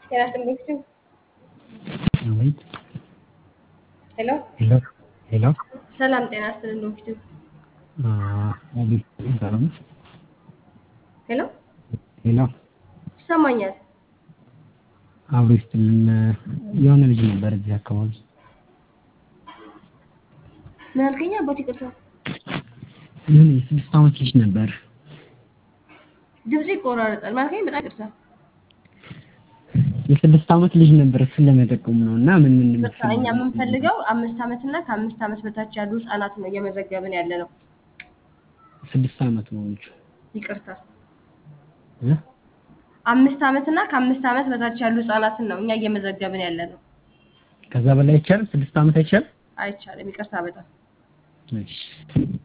ጤና ይስጥልኝ። አቤት። ሄሎ ሄሎ ሄሎ። ሰላም ጤና ይስጥልኝ። ዶክተር አቤት። ሰላም ነው? ሄሎ ሄሎ። ይሰማኛል። አብሮ ይስጥልን። የሆነ ልጅ ነበር እዚህ አካባቢ ምን አልከኝ? አባት ይቅርታ፣ የሆነ የስድስት ዓመት ልጅ ነበር። ድምጽ ይቆራረጣል። ምን አልከኝ? በጣም ይቅርታ። የስድስት ዓመት ልጅ ነበር። እሱን ለመጠቆም ነው እና ምን ምን በቃ እኛ የምንፈልገው አምስት ዓመት እና ከአምስት ዓመት በታች ያሉ ህጻናት ነው እየመዘገብን ያለ ነው። ስድስት ዓመት ነው ልጁ። ይቅርታ፣ እ? አምስት ዓመት እና ከአምስት ዓመት በታች ያሉ ህጻናትን ነው እኛ እየመዘገብን ያለ ነው። ከዛ በላይ አይቻልም። ስድስት ዓመት አይቻልም። አይቻልም። ይቅርታ በጣም እሺ